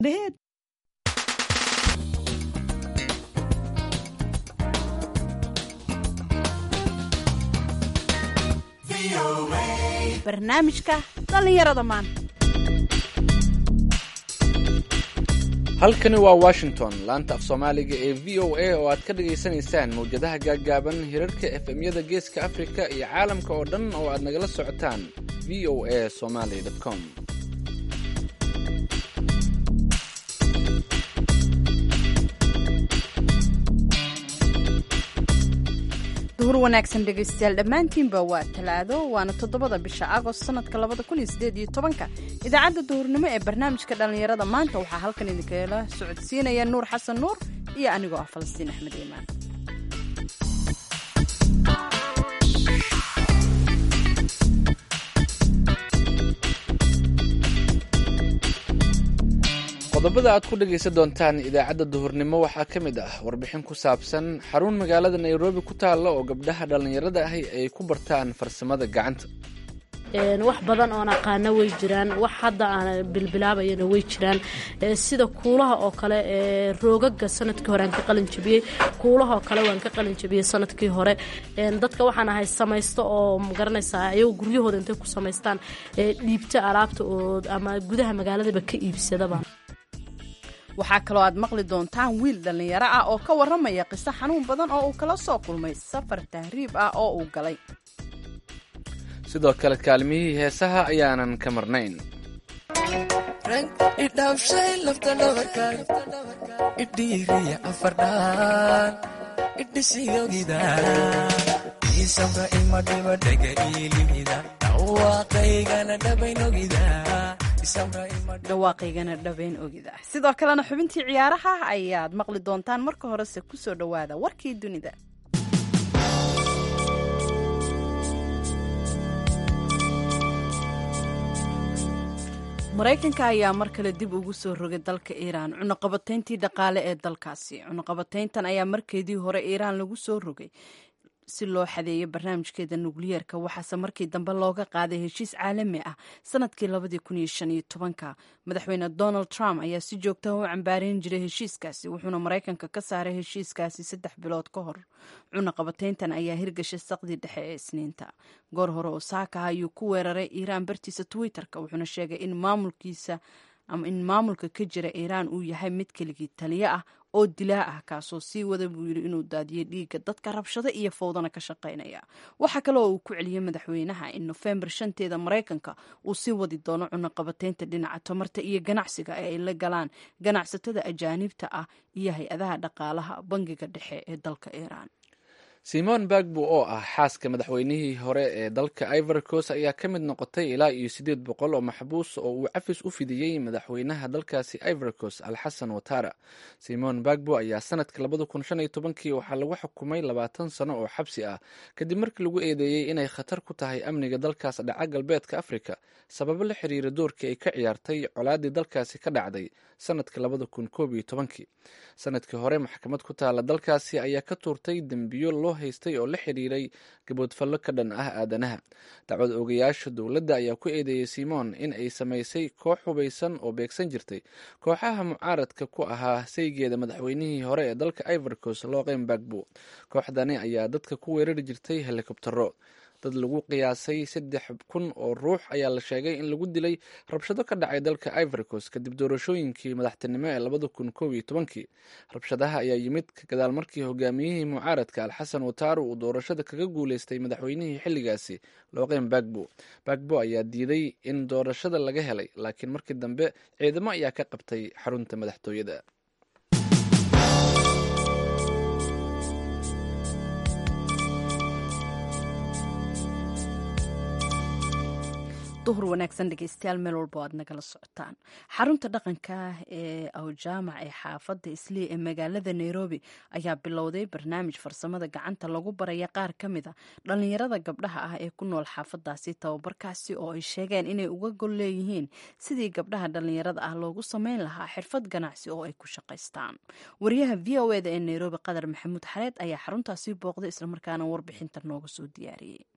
ahead. barnaamijka dhallinyarada maanta halkani waa washington laanta af soomaaliga ee v o a oo aad ka dhagaysanaysaan mawjadaha gaaggaaban hirarka efemyada geeska afrika iyo caalamka oo dhan oo aad nagala socotaan v o a somaly com duhur wanaagsan dhegaystayaal dhammaantiinba waa talaado waana toddobada bisha agost sanadka labada kun iyo sideed iyo tobanka idaacadda duhurnimo ee barnaamijka dhallinyarada maanta waxaa halkan idinkala socodsiinaya nuur xasan nuur iyo anigoo ah falastiin axmed iimaan qodobada aad ku dhegaysan doontaan idaacadda duhurnimo waxaa ka mid ah warbixin ku saabsan xarun magaalada nairobi ku taalla oo gabdhaha dhallinyarada ahi ay ku bartaan farsamada gacanta wax badan oon aqaana way jiraan wax hadda aan bilbilaabayana way jiraan sida kuulaha oo kale roogaga sanadkii hore aan ka qalinjabiyey kuulaha oo kale waan ka qalinjabiyey sanadkii hore dadka waxaan ahay samaysto oo magaranaysaa ayago guryahooda intay ku samaystaan dhiibta alaabta oo ama gudaha magaaladaba ka iibsadaba waxaa kaloo aad maqli doontaan wiil dhallinyaro ah oo ka warramaya qiso xanuun badan oo uu kala soo kulmay safar tahriib ah oo uu galay sidoo kale kaalmihii heesaha ayaanan ka marnayn idhaafshay lafta dhabarka idhiiriya afardhaan idhisigogida isabra imadhiba dhega iilimida dhawaaqaygana dhabaynogida dhawaaqaygana dhabeyn ogida sidoo kalena xubintii ciyaaraha ayaad maqli doontaan marka horese kusoo dhowaada warkii dunida maraykanka ayaa mar kale dib ugu soo rogay dalka iiraan cunuqabatayntii dhaqaale ee dalkaasi cunuqabatayntan ayaa markeedii hore iiraan lagu soo rogay si loo xadeeyo barnaamijkeeda nukliyeerka waxaase markii dambe looga qaaday heshiis caalami ah sanadkii labadii kun iyo shan iyo tobanka madaxweyne donald trump ayaa si joogtaha u cambaareyn jiray heshiiskaasi wuxuuna maraykanka ka saaray heshiiskaasi saddex bilood ka hor cunaqabatayntan ayaa hirgashay saqdii dhexe ee isniinta goor hore oo saaka ayuu ku weeraray iiraan bartiisa twitter-ka wuxuuna sheegay in maamulkiisa ama in maamulka ka jira iiraan uu yahay mid keligii taliyo ah oo dilaa ah kaasoo sii wada buu yidhi inuu daadiyo dhiigga dadka rabshado iyo fowdana ka shaqaynaya waxaa kale oo uu ku celiyey madaxweynaha in nofembar shanteeda maraykanka uu sii wadi doono cunaqabataynta dhinaca tamarta iyo ganacsiga ee ay la galaan ganacsatada ajaanibta ah iyo hay-adaha dhaqaalaha bangiga dhexe ee dalka iiraan simon bagbo oo ah xaaska madaxweynihii hore ee dalka ivory coast ayaa ka mid noqotay ilaa iyo siddeed boqol oo maxbuus oo uu cafis u fidiyey madaxweynaha dalkaasi ivory coast alxasan watara simon bagbo ayaa sanadka labada kun shan iyo tobankii waxaa lagu xukumay labaatan sano oo xabsi ah kadib markii lagu eedeeyey inay khatar ku tahay amniga dalkaas dhaca galbeedka afrika sababo la xiriira doorkii ay ka ciyaartay colaadii dalkaasi ka dhacday sanadka labada kun koob iyo tobankii sanadkii hore maxkamad ku taala dalkaasi ayaa ka tuurtay dembiyo loo haystay oo la xiriiray gaboodfallo ka dhan ah aadanaha dacwad ogayaasha dowladda ayaa ku eedeeyey simon in ay samaysay koox hubaysan oo beegsan jirtay kooxaha mucaaradka ku ahaa saygeeda madaxweynihii hore ee dalka ivory coast looqeyn bagbo kooxdani ayaa dadka ku weerari jirtay helikobtero dad lagu qiyaasay saddex kun oo ruux ayaa la sheegay in lagu dilay rabshado ka dhacay dalka ivory coast kadib doorashooyinkii madaxtinimo ee labada kun koob iyo tobankii rabshadaha ayaa yimid gadaal markii hogaamiyihii mucaaradka alxasan wataro uu doorashada kaga guuleystay madaxweynihii xilligaasi looqeyn bagbo bagbo ayaa diiday in doorashada laga helay laakiin markii dambe ciidamo ayaa ka qabtay xarunta madaxtooyada duhur wanaagsan dhegeystayaal meel walbo aad nagala socotaan xarunta dhaqanka ee awjaamac ee xaafadda islii ee magaalada nairobi ayaa bilowday barnaamij farsamada gacanta lagu baraya qaar ka mid a dhallinyarada gabdhaha ah ee ku nool xaafadaasi tababarkaasi oo ay sheegeen inay uga gol leeyihiin sidii gabdhaha dhallinyarada ah loogu sameyn lahaa xirfad ganacsi oo ay ku shaqaystaan wariyaha v o eda ee nairobi qadar maxamuud xareed ayaa xaruntaasi booqday islamarkaana warbixinta nooga soo diyaariyey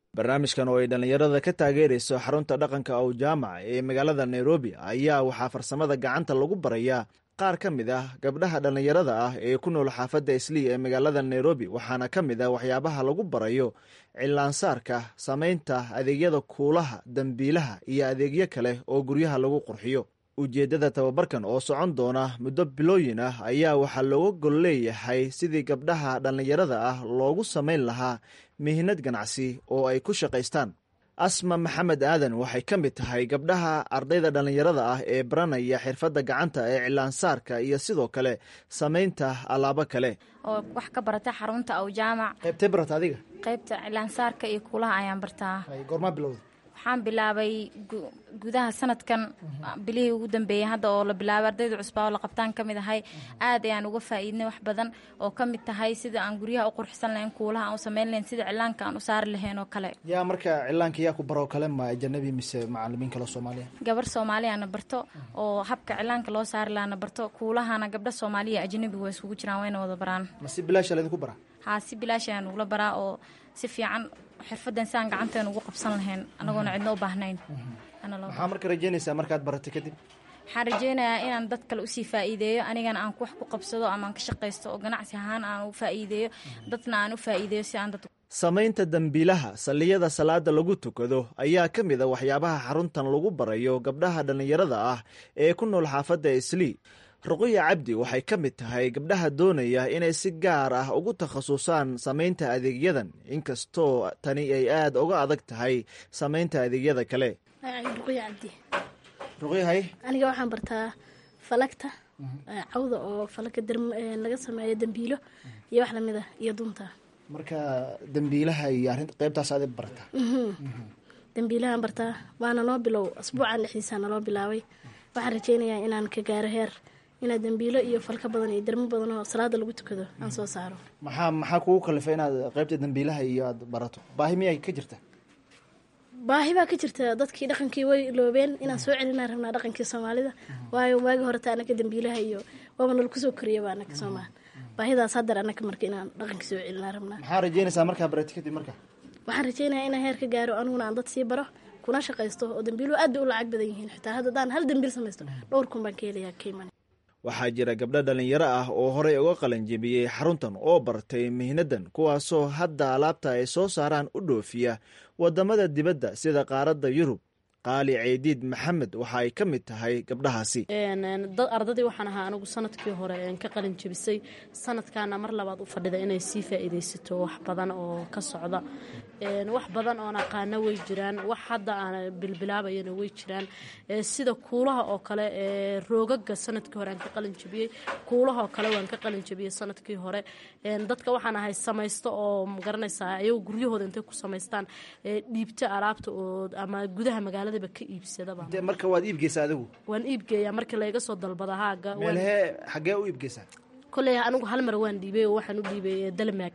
barnaamijkan oo ay dhallinyarada ka taageerayso xarunta dhaqanka ow jaamac ee magaalada nairobi ayaa waxaa farsamada gacanta lagu barayaa qaar ka mid ah gabdhaha dhallinyarada ah ee ku nool xaafadda islii ee magaalada nairobi waxaana ka mid ah waxyaabaha lagu barayo cilaansaarka samaynta adeegyada kuulaha dembiilaha iyo adeegyo kale oo guryaha lagu qurxiyo ujeeddada tababarkan oo socon doona muddo bilooyin ah ayaa waxaa looga gol leeyahay sidii gabdhaha dhallinyarada ah loogu samayn lahaa mihnad ganacsi oo ay ku shaqaystaan asma maxamed aadan waxay ka mid tahay gabdhaha ardayda dhallinyarada ah ee baranaya xirfadda gacanta ee cilaansaarka iyo sidoo kale samaynta alaabo kale oo wax ka barata xarunta aw jaamac qaybtee barata adiga qaybta cilaansaarka iyo kuulaha ayaan bartaa goormaa bilowda waxaan bilaabay gudaha sanadkan bilihii ugu dambeeyey hadda oo la bilaabay ardayda cusbaa oo la qabtaan ka mid ahay aad ayaan uga faa'iidnay wax badan oo ka mid tahay sida aan guryaha u qurxsan lahayn kuulaha aan u samayn lahayn sida cilaanka aan u saari lahayn oo kale yaa marka cilaanka yaa ku baroo kale ma ajanabi mise macalimiin kale soomaaliya gabar soomaaliyaana barto oo habka cilaanka loo saari lahana barto kuulahana gabdha soomaaliya ajanabi waa iskugu jiraan wayna wada baraan ma si bilaasha laydinku baraa haa si bilaash ayaan ugula baraa oo si fiican xirfadan si aan gacanteena ugu qabsan lahayn anagoona cidna u baahnayn maxaa marka rajeynaysaa markaad barato kadib waxaan rajeynayaa inaan dad kale usii faa'iideeyo anigana aan wax ku qabsado ama aan ka shaqaysto oo ganacsi ahaan aan u faa'iideeyo dadna aan u faa'iideeyo si aan dad samaynta dembiilaha salliyada salaada lagu tukado ayaa ka mid a waxyaabaha xaruntan lagu barayo gabdhaha dhallinyarada ah ee ku nool xaafadda islii ruqiya cabdi waxay ka mid tahay gabdhaha doonaya inay si gaar ah ugu takhasusaan samaynta adeegyadan inkastoo tani ay aad uga adag tahay samaynta adeegyada kale ruqiya cabdi ruqyahay aniga waxaan bartaa falagta cawda oo falaga laga sameeyo dembiilo iyo wax lamid ah iyo dunta marka dembiilaha iyo arrinta qaybtaas aad bartaa dembiilahaan bartaa waana noo bilow asbuucan dhexdiisaa naloo bilaabay waxaan rajeynayaa inaan ka gaaro heer inaad dembiilo iyo falka badan iyo dermo badan oo salaada lagu tukado aan soo saaro maxaa maxaa kugu kalifay inaad qaybta dembiilaha iyo aad barato baahi miyay ka jirta baahi baa ka jirta dadkii dhaqankii way iloobeen inaan soo celinaa rabnaa dhaqankii soomaalida waayo waagi horeta anaka dembiilaha iyo waaba nala kusoo koriyaba anaka soomaa baahidaas haddar anaka marka inaan dhaqankii soo celinaa rabnaa maxaa rajeynaysaa markaa barati kadib marka waxaan rajeynayaa inaan heer ka gaaro aniguna aan dad sii baro kuna shaqaysto oo dembiiluhu aad bay u lacag badan yihiin xitaa hadda daan hal dembiil samaysto dhowr kun baan ka helayaa kayman waxaa jira gabdho dhallinyaro ah oo horey uga qalanjebiyey xaruntan oo bartay mihnadan kuwaasoo hadda alaabta ay soo saaraan u dhoofiya waddamada dibadda sida qaaradda yurub qaali ceydiid maxamed waxa ay ka mid tahay gabdhahaasi ardadii waxaan ahaa anigu sanadkii hore ka qalin jebisay sanadkaana mar labaad u fadhida inay sii faa'iidaysato wax badan oo ka socda wax badan oon aqaana way jiraan wax hadda aan bilbilaabayana way jiraan sida kuulaha oo kale roogaga sanadkii hore aan ka qalin jebiyey kuulaha oo kale waan ka qalin jebiyey sanadkii hore dadka waxaan ahay samaysto oo magaranaysaa ayagu guryahooda intay ku samaystaan dhiibta alaabta oo ama gudaha magaaladaba ka iibsadaba marka waad iibgeysaa adigu waan iibgeeyaa markii layga soo dalbada haaga meelhee xaggee u iibgeysaa koley anigu hal mar waan dhiibay oo waxaan u dhiibay dalmaag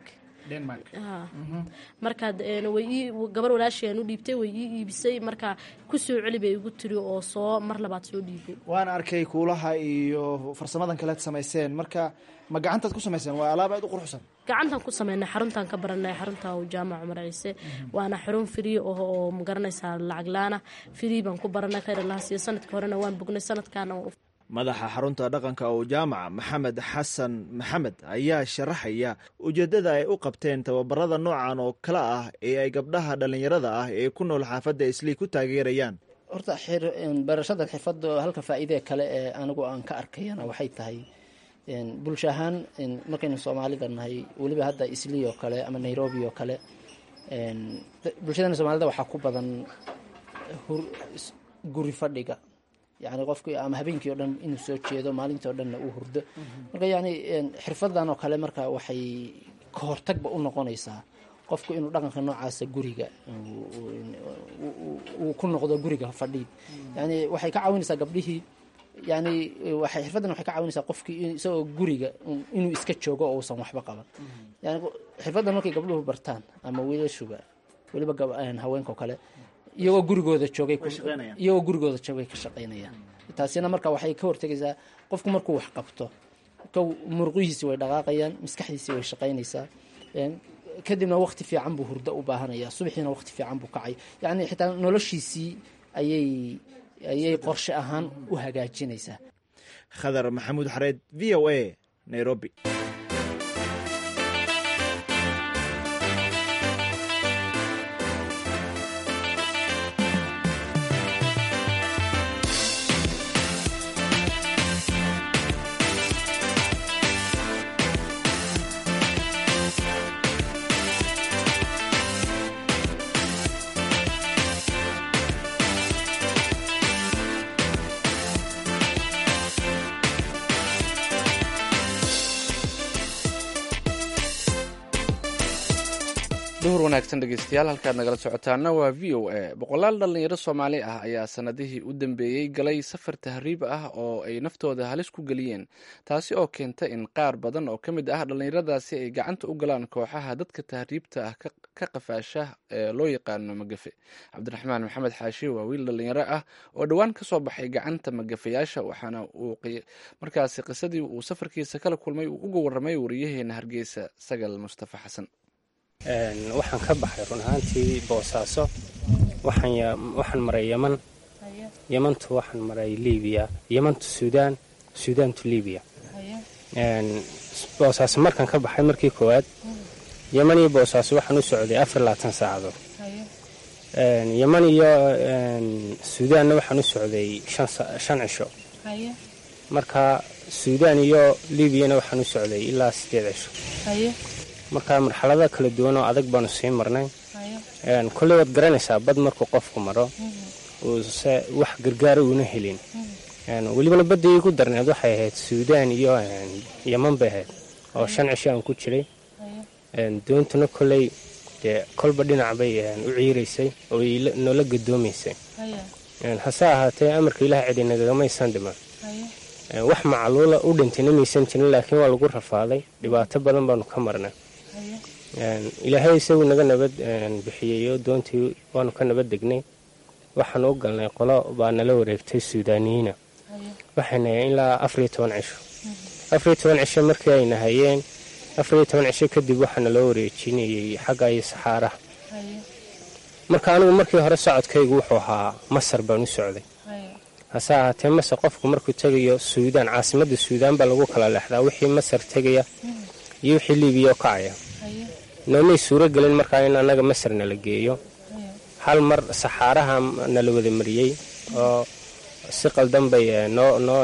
markaad gabar walaashayaan u dhiibtay way ii iibisay markaa ku soo celi bay igu tiri oo soo mar labaad soo dhiibay waan arkay kuulaha iyo farsamadan kaleed samayseen marka ma gacantaad ku samayseen waa alaab aad u quruxsan gacantaan ku sameynay xaruntaan ka baranay xarunta jaamac cumar ciise waana xarun frii oh oo magaranaysaa lacag laana frii baan ku baranay khayr allaha siiyo sanadkii horena waan bognay sanadkaana madaxa xarunta dhaqanka oo jaamaca maxamed xasan maxamed ayaa sharaxaya ujeeddada ay u qabteen tababarada noocan oo kale ah ee ay gabdhaha dhallinyarada ah ee ku nool xaafadda islii ku taageerayaan horta barashada xirfadda halka faa'iidee kale ee anigu aan ka arkayana waxay tahay bulsho ahaan markaynu soomaalida nahay weliba hadda islii oo kale ama nairobi oo kale bulshadana soomaalida waxaa ku badan guri fadhiga yani qofkii ama habeenkii o dhan inuu soo jeedo maalintii o dhanna uu hurdo marka yani xirfadan oo kale marka waxay ka hortagba u noqonaysaa qofku inuu dhaqanka noocaasa guriga uu ku noqdo guriga fadhiid yani waxay ka caawinaysaa gabdhihii yani waxay xirfaddan waxay ka caawinaysaa qofkii isagoo guriga inuu iska joogo oo uusan waxba qaban yani xirfaddan markay gabdhuhu bartaan ama wiilashuba weliba haweenka oo kale iyagoo gurigooda joogay iyagoo gurigooda joogay ka shaqaynayaan taasina marka waxay ka hortegaysaa qofku markuu wax qabto kow muruqihiisi way dhaqaaqayaan maskaxdiisi way shaqaynaysaa kadibna waqti fiican buu hurdo u baahanaya subaxiina waqti fiican buu kacay yacni xitaa noloshiisii ayay ayay qorshe ahaan u hagaajinaysaa khadar maxamuud xareed v o a nairobi duhur wanaagsan dhegeystayaal halkaad nagala socotaana waa v o a boqolaal dhallinyaro soomaali ah ayaa sanadihii u dambeeyey galay safar tahriib ah oo ay naftooda halis ku geliyeen taasi oo keenta in qaar badan oo ka mid ah dhallinyaradaasi ay gacanta u galaan kooxaha dadka tahriibta ah ka qafaasha ee loo yaqaano magafe cabdiraxmaan maxamed xaashi waa wiil dhallinyaro ah oo dhowaan ka soo baxay gacanta magafayaasha waxaana uu markaasi qisadii uu safarkiisa kala kulmay uu uga warramay wariyaheena hargeysa sagal mustafa xasan waxaan ka baxay run ahaantii boosaaso waxaan maray yeman yemantu waxaan maray libiya yemantu suudaan suudaantu libiya boosaaso markaan ka baxay markii koowaad yeman iyo boosaaso waxaan u socday afar labaatan saacadood yeman iyo suudaanna waxaan u socday shan cisho marka suudaan iyo libiyana waxaan u socday ilaa sideed cisho marka marxalada kala duwan oo adag baanu sii marnay kolley waad garanaysaa bad markuu qofku maro uuse wax gargaara uuna helin welibana badda iigu darneed waxay ahayd suudaan iyo yeman bay ahayd oo shan cisho aan ku jiray doontuna kolley dee kolba dhinac bay u ciiraysay oo noola gadoomaysay hase ahaatee amarka ilaah cidi nagagamaysan dhiman wax macluula u dhintayna maysan jirin laakiin waa lagu rafaaday dhibaato badan baanu ka marnay ilaahay isagu naga nabad bixiyeyo doontii waanu ka nabad degnay waxaanu u galnay qolo baa nala wareegtay suudaaniyiina waxayna ilaa afariyo toban cisho afariyo toban cisho markii ayna hayeen afariyo toban cisho kadib waxaana loo wareejinayey xagga iyo saxaaraha marka anigu markii hore socodkaygu wuxuu ahaa masar baan u socday hase ahaatee masar qofku markuu tegayo suudaan caasimadda suudaan baa lagu kala leexdaa wixii masar tegaya iyo wixii libiya oo kacaya noomay suuro gelin markaa in annaga masar nala geeyo hal mar saxaaraha nala wada mariyey oo si qaldan bay noo noo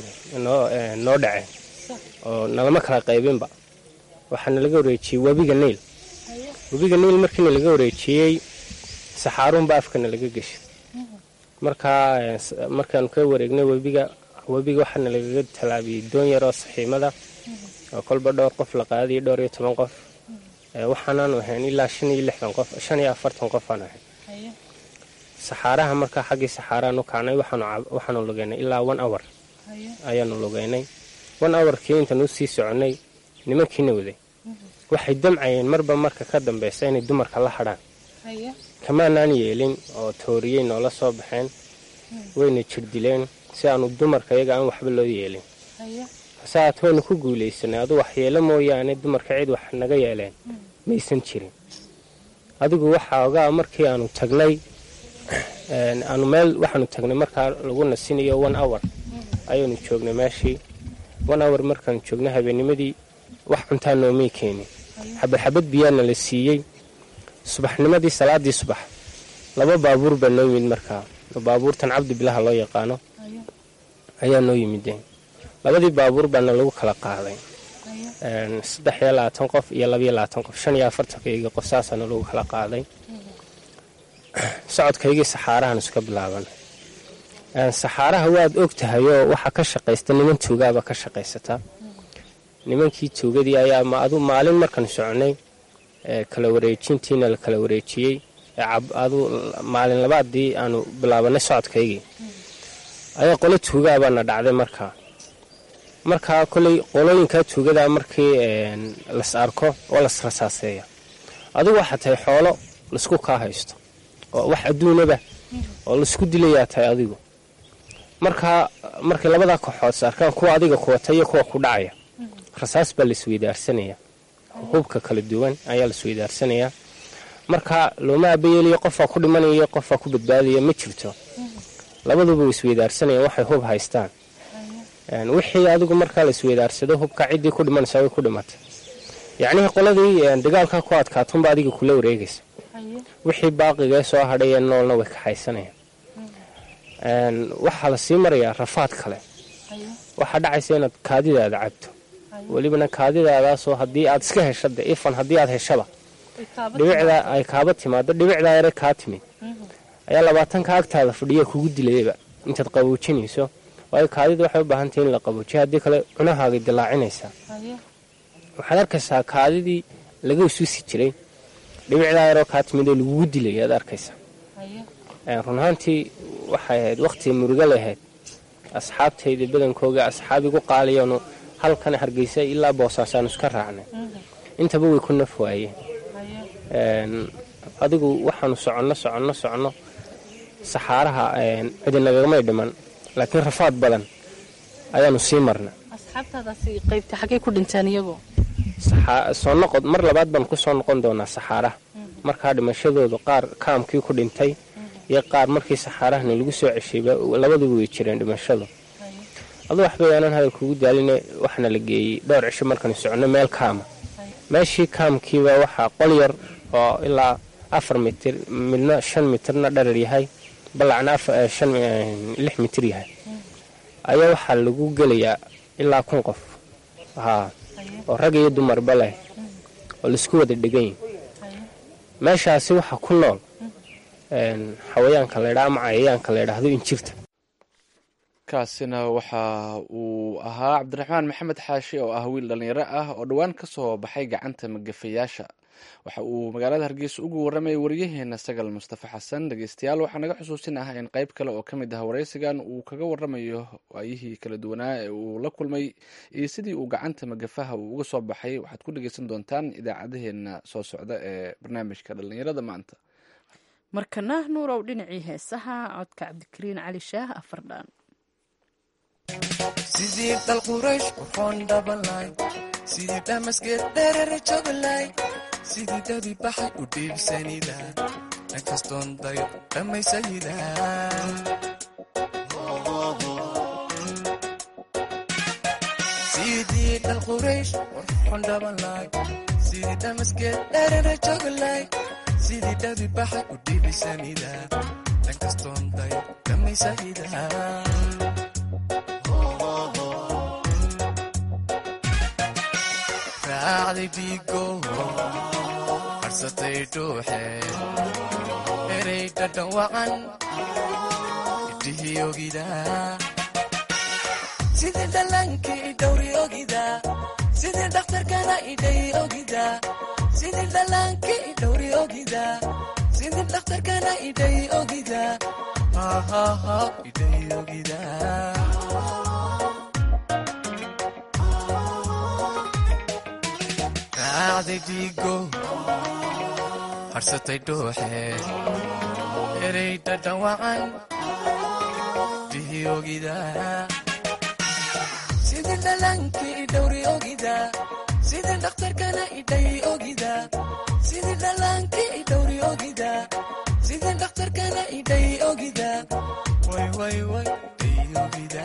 noo dhaceen oo nalama kala qaybinba waxaa nalaga wareejiyey webiga niil webiga niil markiina laga wareejiyey saxaaruunba afka nalaga geshay markaa markaanu ka wareegnay webiga webiga waxaana lagaga tallaabiyey doon yar oo saxiimada oo kolba dhowr qof la qaadayay dhowr iyo toban qof waxaanaanu ahayn ilaa shan iyo lixdan qof shan iyo afartan qof aan ahayn saxaaraha markaa xaggii saxaaraanu kacnay waxaanu lugeynay ilaa one hour ayaanu lugeynay one hourkii intaan u sii soconnay nimankiina waday waxay damcayeen marba marka ka dambeysa inay dumarka la hadhaan kamaanaan yeelin oo tooriyey noola soo baxeen wayna jirdileen si aanu dumarka iyaga aan waxba loo yeelin hase haat waynu ku guulaysanay adu waxyeelo mooyaane dumarka cid wax naga yeeleen maysan jirin adigu waxaa ogaa markii aanu tagnay aanu meel waxaanu tagnay markaa lagu nasinayo one hour ayaanu joognay meeshii one hour markaanu joognay habeennimadii wax cuntaa noomay keenin xabad xabad biyaana la siiyey subaxnimadii salaadii subax laba baabuur baa noo yimid markaa baabuurtan cabdi bilaha loo yaqaano ayaa noo yimideen labadii baabuur baana lagu kala qaaday saddex iyo labaatan qof iyo labaiyo labaatan qof shan iyo afartankaygii qof saasaana lagu kala qaaday socodkaygii saxaarahan iska bilaaban saxaaraha waad og tahay oo waxaa ka shaqaysta niman tuugaaba ka shaqaysataa nimankii tuugadii ayaa adu maalin markaan soconay kala wareejintiina la kala wareejiyey adu maalin labaadii aanu bilaabanay socodkaygii ayaa qolo tuugaabaana dhacday markaa markaa koley qolooyinkaa tuugadaa markii las arko oo las rasaaseeya adigu waxaa tahay xoolo laisku kaa haysto oo wax adduunaba oo laisku dilayaa tahay adigu markaa markay labadaa kooxood is arkaan kuwa adiga kuwata iyo kuwa ku dhacaya rasaas baa laisweydaarsanaya hubka kala duwan ayaa lasweydaarsanayaa marka looma abayeeliyo qofaa ku dhimanaya qofaa ku badbaadaya ma jirto labaduba way isweydaarsanayaan waxay hub haystaan wixii adigu markaa la isweydaarsado hubka ciddii ku dhimanaysa way ku dhimatay yacnihii qoladii dagaalka ku adkaatunba adiga kula wareegaysa wixii baaqigee soo hadhayee noolna way kaxaysanayaan waxaa la sii marayaa rafaad kale waxaa dhacaysa inaad kaadidaada cabto welibana kaadidaadaasoo haddii aad iska hesha de ifan haddii aad heshaba dhibicdaa ay kaaba timaado dhibicdaa yare kaa timid ayaa labaatanka agtaada fadhiya kugu dilayaba intaad qaboojinayso waayo kaadida waxay u baahantahy in la qaboojiyo haddii kale cunahaagay dilaacinaysaa waxaad arkaysaa kaadidii laga isusi jiray dhibicdaa yaroo kaa timid oo lagugu dilay aad arkaysaa run ahaantii waxay ahayd wakhtii murugo lahayd asxaabtayda badankooga asxaab igu qaaliyoonu halkan hargeysa ilaa boosaasaanu iska raacnay intaba way ku naf waayeen adigu waxaanu soconno soconno soconno saxaaraha cidinagagamay dhiman laakiin rafaad badan ayaanu sii marna soo noqod mar labaad baan ku soo noqon doonaa saxaaraha markaa dhimashadoodu qaar kaamkii ku dhintay iyo qaar markii saxaarahana lagu soo ceshayba labaduba way jireen dhimashadu adu waxba aanan hadal kugu daaline waxaana la geeyey dhowr cisho markaanu soconno meel kaama meeshii kaamkiiba waxaa qol yar oo ilaa afar mitir midna shan mitirna dharar yahay ballacna lix mitir yahay ayaa waxaa lagu gelayaa ilaa kun qof haa oo rag iyo dumarba leh oo laisku wada dhegan yahi meeshaasi waxaa ku nool xawayaanka laydha ama cayayaanka la ydhaahdo injirta kaasina waxa uu ahaa cabdiraxmaan maxamed xaashi oo ah wiil dhallinyaro ah oo dhowaan ka soo baxay gacanta magafayaasha waxa uu magaalada hargeysa ugu warramayay waryaheena sagal mustafa xasan dhegeystayaal waxaa naga xusuusin ah in qayb kale oo ka mid ah waraysigan uu kaga warramayo waayihii kala duwanaa ee uu la kulmay iyo sidii uu gacanta magafaha uu uga soo baxay waxaad ku dhegeysan doontaan idaacadaheena soo socda ee barnaamijka dhallinyarada maanta markana nuurow dhinacii heesaha codka cabdikariin cali shaah afardhaan sidii dhal quraysh qurxoon dhabanlay sidii dhamasgeed dherere joglay sidii dabi baxay u dhiibsanida dhankastoon dayo dhammaysayida sidii dhal quraysh qurxoon dhabanlay sidii dhamasgeed dherere joglay sidii dabi baxay u dhiibsanida dhankastoon dayo dhammaysayida raacday dhiigo harsatay dhuuxe erey dhadhan wacan idhihii ogida sidii dhallaankii idhowri ogida sidii dhakhtarkana idhay ogida sidii dhallaankii idhowri ogida sidii dhakhtarkana idhay ogida hahaha idhay ogida raacday dhiigo harsatay dhuuxe erey dhadhan wacan dhihi ogida sidii dhallaankii idhowri ogida sidii dhakhtarkana idhay ogida sidii dhallaankii idhowri ogida sidii dhakhtarkana idhay ogida way way way idhay ogida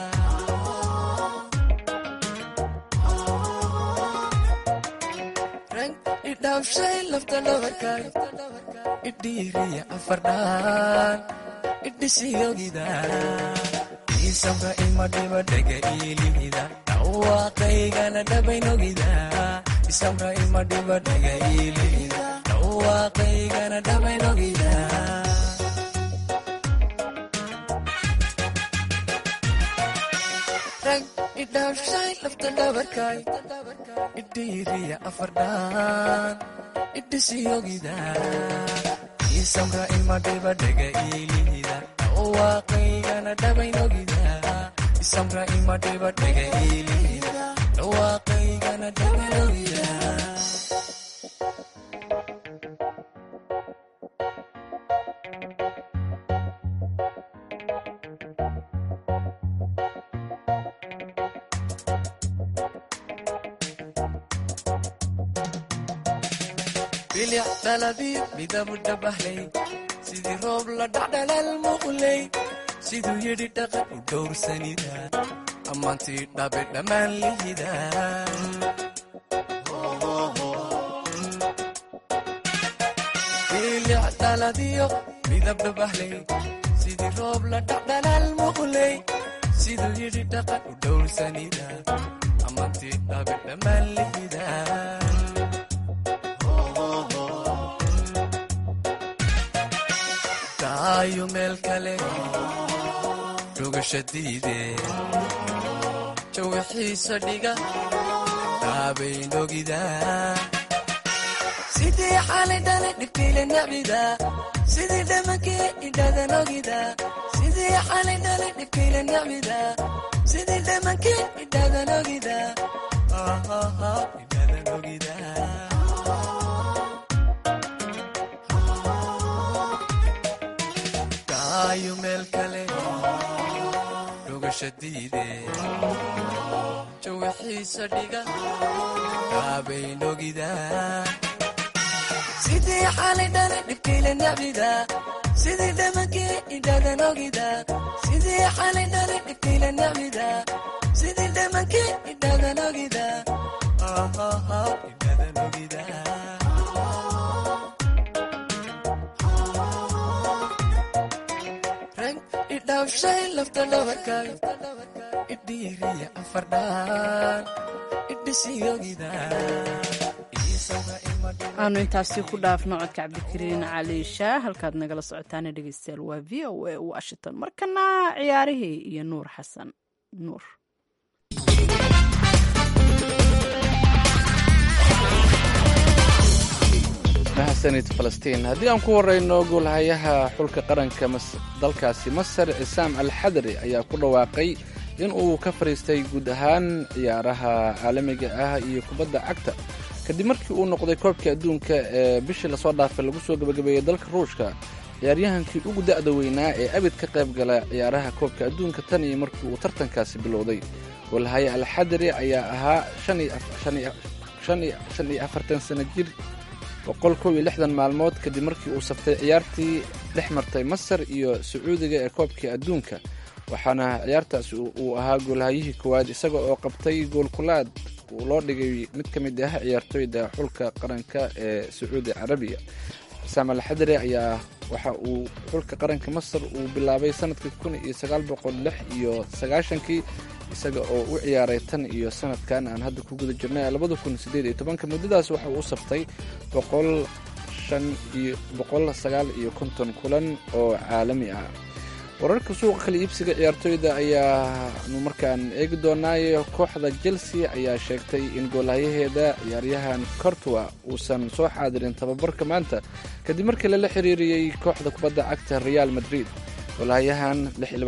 idhaafshay lafta dhabarkay idhiiriya afardhaan idhisiyogida iisabka imadhiba dhega iilihida dhawaaqaygana dhabaynogida isamra imadhiba dhega iilihida dhawaaqaygana dhabaynogida idhaafshay lafta dhabarkay idhiiriya afardhaan idhisiyogida isamra imadhiba dhega iilihida dhawaaqaygana dhabaynogida isamra imadhiba dhega iilihida dhawaaqaygana dhabaynogida bilic dhaladiyo midabu dhabahlay sidii roob la dhacdhalal muqlay siduu yidhi dhaqan u dhowrsanida ammaantii dhabe dhammaan lihida bilic dhaladiyo midab dhabahlay sidii roob la dhacdhalal muqlay siduu yidhi dhaqan u dhowrsanida ammaantii dhabe dhammaan lihida daayo meel kale dhugasha diide jawixiisa dhiga daabaynogida sidii xalay dhalay dhibkiile nabida sidii dhamankii idhadanogida sidii xalay dhalay dhibkiile nabida sidii dhamankii idhadanogida idhadanogida daayo meel kale dhugasha diide jawixiisa dhiga daabaynogida sidii xalay dhalay dhibkiile nabida sidii dhamankii idhadanogida sidii xalay dhalay dhibkiile nabida sidii dhamankii idhadanogida idhadanogida rag idhaafshay lafta dhabarkay idhiiriya afardhaan idhisiyogida aanu intaasi ku dhaafno codka cabdikariin cali shaah halkaad nagala socotaana dhegeystayaal waa v o a washington markana ciyaarihii iyo nuur xasan nuur mahadsanid falastiin haddii aan ku horeyno goolhayaha xulka qaranka dalkaasi masar cisaam al xadari ayaa ku dhawaaqay in uu ka fadhiistay guud ahaan ciyaaraha caalamiga ah iyo kubadda cagta kadib markii uu noqday koobkii adduunka ee bishii lasoo dhaafay lagu soo gebagabeeyey dalka ruushka ciyaaryahankii ugu da'da weynaa ee abid ka qayb gala ciyaaraha koobka adduunka tan iyo markii uu tartankaasi bilowday goolhaye al xadari ayaa ahaa shan iyo afartan sana jir boqol kow iyo lixdan maalmood kadib markii uu saftay ciyaartii dhex martay masar iyo sacuudiga ee koobkii adduunka waxaana ciyaartaasi uu ahaa goolhayihii koowaad isaga oo qabtay goolkulaad uu loo dhigay mid ka mid ah ciyaartooyda xulka qaranka ee sacuudi carabiya saam al xadari ayaa waxa uu xulka qaranka masar uu bilaabay sanadkii kun iyo sagaal boqol lix iyo sagaashankii isaga oo u ciyaaray tan iyo sanadkan aan hadda ku guda jirnay labada kun sideed iyo tobanka muddadaas waxa uu u saftay boqol shan iyo boqol sagaal iyo konton kulan oo caalami ah wararka suuqa kala iibsiga ciyaartooyda ayaanu markaan eegi doonaayo kooxda chelsea ayaa sheegtay in goolhayaheeda ciyaaryahan cortua uusan soo xaadirin tababarka maanta kadib markii lala xiriiriyey kooxda kubadda cagta real madrid goolhayahan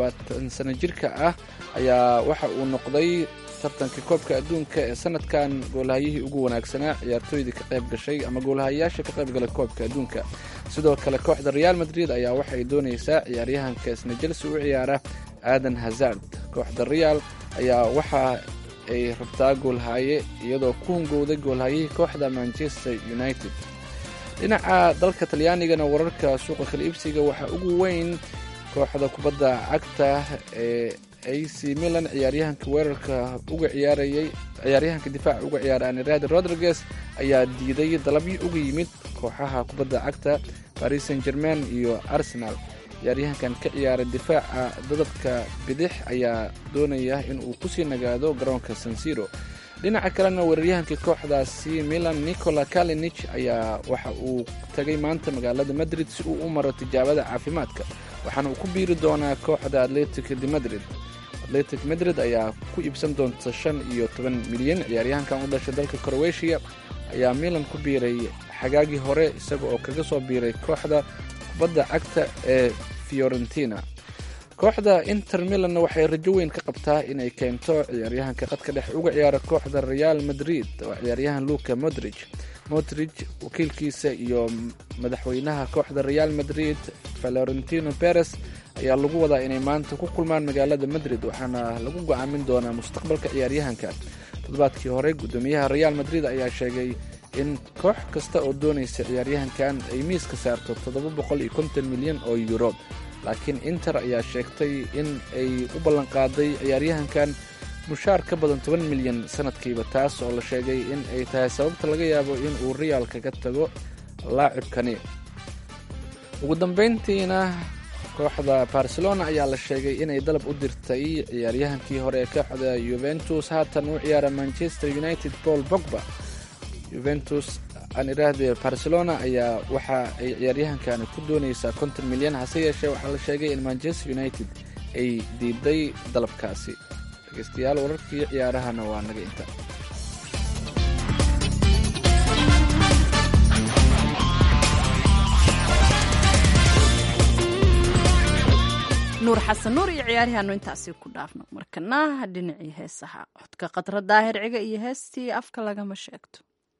sano jirka ah ayaa waxa uu noqday tartankii koobka adduunka ee sanadkan goolhayihii ugu wanaagsanaa ciyaartooydii ka qayb gashay ama goolhayayaasha ka qayb galay koobka adduunka sidoo kale kooxda real madrid ayaa waxay doonaysaa ciyaaryahanka isna chelsea u ciyaara aadan hazard kooxda real ayaa waxa ay rabtaa goolhaye iyadoo ku hungowday goolhayihii kooxda manchester united dhinaca dalka talyaanigana wararka suuqa kala iibsiga waxaa ugu weyn kooxda kubadda cagta ee ac milan ciyaaryahanka weerarka uga ciyaarayay ciyaaryahanka difaaca uga ciyaara aniradi rodriguez ayaa diiday dalabyo uga yimid kooxaha kubadda cagta paris saint germain iyo arsenal ciyaaryahankan ka ciyaara difaaca dadabka bidix ayaa doonaya in uu kusii nagaado garoonka sansiro dhinaca kalena weeraryahankii kooxdaasi milan nicola kalinich ayaa waxa uu tagay maanta magaalada madrid si uu u maro tijaabada caafimaadka waxaana uu ku biiri doonaa kooxda atletic de madrid atletic madrid ayaa ku iibsan doonta shan iyo toban milyan ciyaaryahankan u dhashay dalka crowetiya ayaa milan ku biiray xagaagii hore isaga oo kaga soo biiray kooxda kubadda cagta ee fiorentina kooxda inter milanna waxay rajo weyn ka qabtaa inay keento ciyaaryahanka qadka dhex uga ciyaara kooxda real madrid oo ciyaaryahan luka modrig modrig wakiilkiisa iyo madaxweynaha kooxda real madrid valorentino perez ayaa lagu wadaa inay maanta ku kulmaan magaalada madrid waxaana lagu go-aamin doonaa mustaqbalka ciyaaryahanka toddobaadkii hore guddoomiyaha real madrid ayaa sheegay in koox kasta oo doonaysa ciyaaryahankan ay miiska saarto toddoba boqol iyo konton milyan oo yuuro laakiin inter ayaa sheegtay in ay u ballanqaaday ciyaaryahankan mushaar ka badan toban milyan sanadkiiba taas oo la sheegay in ay tahay sababta laga yaabo in uu real kaga tago laacibkani ugu dambayntiina kooxda barcelona ayaa la sheegay inay dalab u dirtay ciyaaryahankii hore ee kooxda yuventus haatan u ciyaara manchester united paul bogba yuventus aan idhaahdee barcelona ayaa waxa ay ciyaaryahankani ku doonaysaa konton milyan hase yeeshee waxaa la sheegay in manchester united ay diiday dalabkaasi dhegeystayaal wararkii ciyaarahana waa naga inta nuur xasan nuur iyo ciyaarihaanu intaasi ku dhaafno markana dhinacii heesaha codka khadra daahir ciga iyo heestii afka lagama sheegto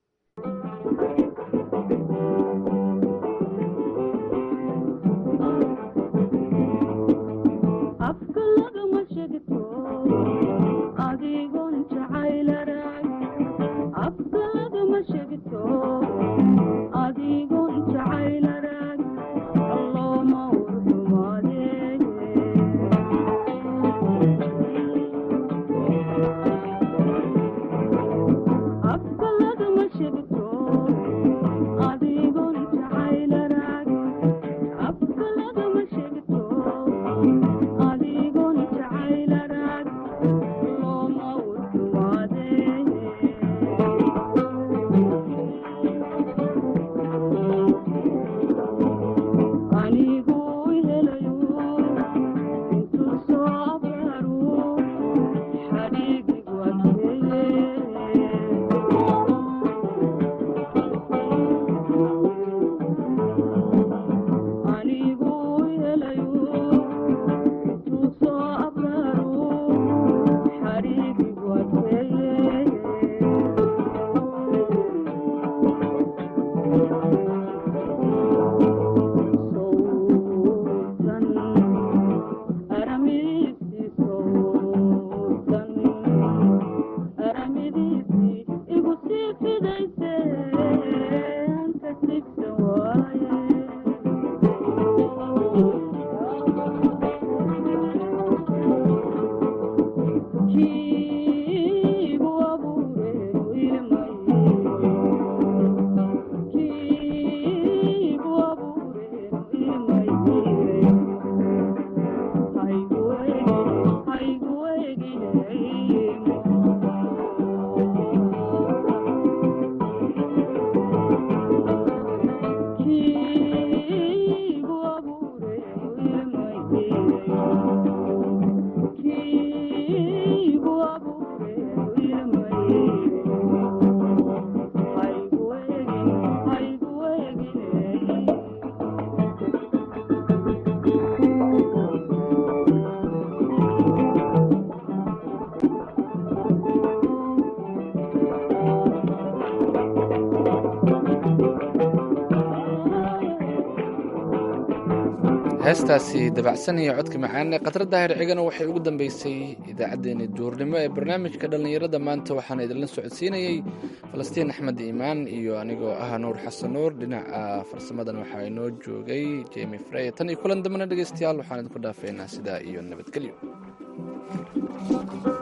heestaasi dabacsanaya codka macaan ee khadra daahir cigana waxay ugu dambeysay idaacaddeenii duurnimo ee barnaamijka dhallinyarada maanta waxaana idinla socodsiinayey falastiin axmed iimaan iyo anigoo ah nuur xasan nuur dhinaca farsamadan waxaa inoo joogay jemi frey tan iyo kulan dambena dhegeystayaal waxaan idinku dhaafeynaa sidaa iyo nabadgelyo